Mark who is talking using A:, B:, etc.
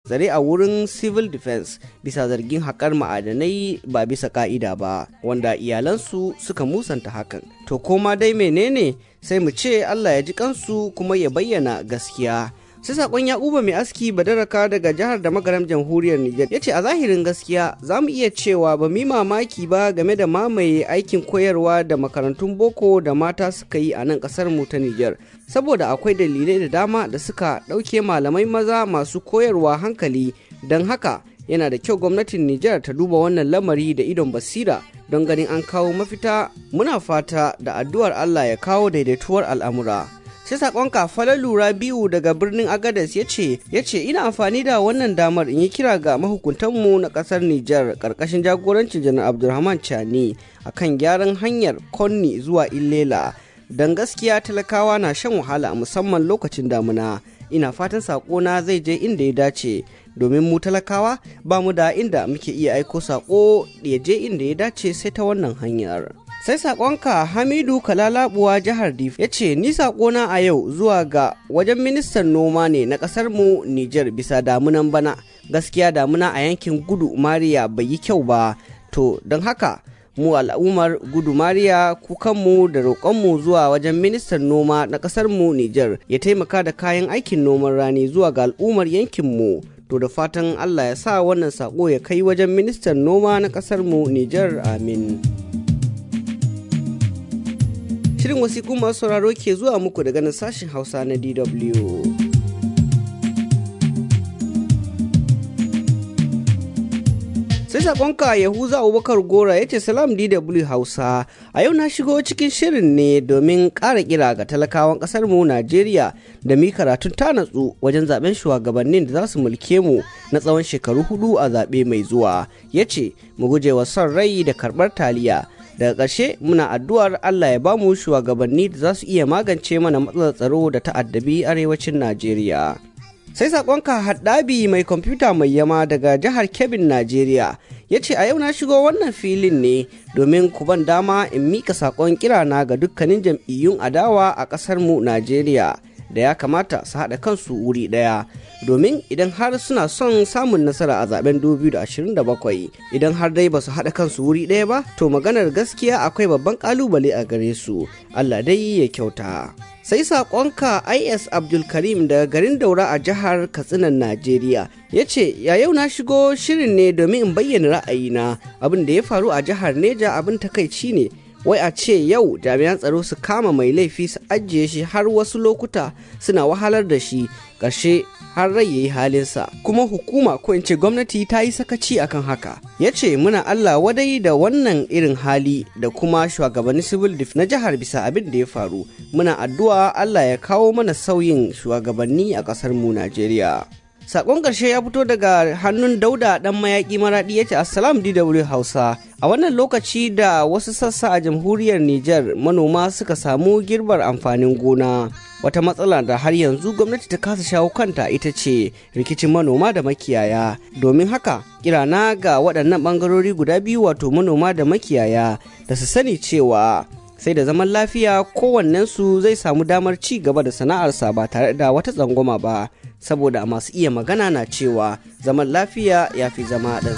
A: tsare a wurin civil defense bisa zargin haƙar ma'adanai ba bisa ka'ida ba wanda iyalansu suka musanta hakan to koma dai menene sai mu ce allah ya ji kansu kuma ya bayyana gaskiya sai sakon yakuba mai aski badaraka daga jihar da magaram jamhuriyar niger ya ce a zahirin gaskiya za mu iya cewa ba mi mamaki ba game da mamaye aikin koyarwa da makarantun boko da mata suka yi a nan kasar mu ta niger saboda akwai dalilai da dama da suka ɗauke malamai maza masu koyarwa hankali don haka yana da kyau gwamnatin niger ta duba wannan lamari da idon basira don ganin an kawo mafita muna fata da addu'ar allah ya kawo daidaituwar al'amura sai sakon kafalar lura biyu daga birnin agadas ya ce ya ce ina amfani da wannan damar in yi kira ga mahukuntanmu na kasar Nijar karkashin jagorancin janar Abdulrahman Chani akan gyaran hanyar Konni zuwa Illela don gaskiya talakawa na shan wahala musamman lokacin damuna ina fatan sakona zai je inda ya dace domin mu talakawa ba mu da inda muke iya aiko sako ya je inda ya dace sai ta wannan hanyar. sai sakonka hamidu kalalabuwa jihar dif ya ce ni sakona a yau zuwa ga wajen ministan noma ne na kasar mu niger bisa damunan bana gaskiya damuna a yankin gudu mariya bai yi kyau ba to don haka mu al'ummar gudu mariya kukanmu da roƙonmu zuwa wajen ministan noma na kasar mu niger ya taimaka da kayan aikin noman rani zuwa ga al'ummar yankinmu to da fatan allah ya sa wannan sako ya kai wajen ministan noma na kasar mu niger amin Shirin wasiƙun masu sauraro ke zuwa muku daga nan sashen Hausa na DW. Sai saƙonka Yahuza Abubakar Gora ya ce Salam DW Hausa, a yau na shigo cikin shirin ne domin ƙara kira ga talakawan ƙasar mu Najeriya da mi karatun ta natsu wajen zaben shugabannin da za su mulke mu na tsawon shekaru hudu a zaɓe mai zuwa. Ya ce, mu guje wa son rai da karɓar taliya. daga ƙarshe muna addu'ar Allah ya bamu shugabanni da za su iya magance mana matsalar tsaro da ta'addabi arewacin Najeriya. Sai saƙonka haddabi mai kwamfuta mai yama daga jihar Kebbin Najeriya ya ce a yau na shigo wannan filin ne domin ku ban dama in mika saƙon kirana ga dukkanin jam'iyyun adawa a ƙasar mu Najeriya da ya kamata su haɗa kansu wuri ɗaya domin idan har suna son samun nasara a zaben 2027 idan har dai ba su haɗa kansu wuri ɗaya ba to maganar gaskiya akwai babban ƙalubale a gare su Allah dai ya kyauta sai saƙonka is abdulkarim daga garin daura a jihar katsinan najeriya ya ce ya yau na shigo shirin ne domin in bayyana ra'ayina abin da ya faru a jihar neja abin takaici ne wai a ce yau jami'an tsaro su kama mai laifi su ajiye shi har wasu lokuta suna wahalar da shi ƙarshe har rai yayi halinsa kuma hukuma ko in ce gwamnati ta yi sakaci akan haka ya ce muna Allah wadai da wannan irin hali da kuma shugabanni civil def na jihar bisa abin da ya faru muna addu'a Allah ya kawo mana sauyin shugabanni a ƙasar mu Najeriya Sakon ƙarshe ya fito daga hannun Dauda ɗan mayaƙi maraɗi ya ce Assalam DW Hausa. A wannan lokaci da wasu sassa a jamhuriyar Nijar manoma suka samu girbar amfanin gona. Wata matsala da har yanzu gwamnati ta kasa shawo kanta ita ce rikicin manoma da makiyaya. Domin haka, kirana ga waɗannan ɓangarori guda biyu wato manoma da makiyaya da su sani cewa sai da zaman lafiya kowannensu zai samu damar ci gaba da sana'arsa ba tare da wata tsangwama ba. saboda masu iya magana na cewa zaman lafiya ya fi zama ɗan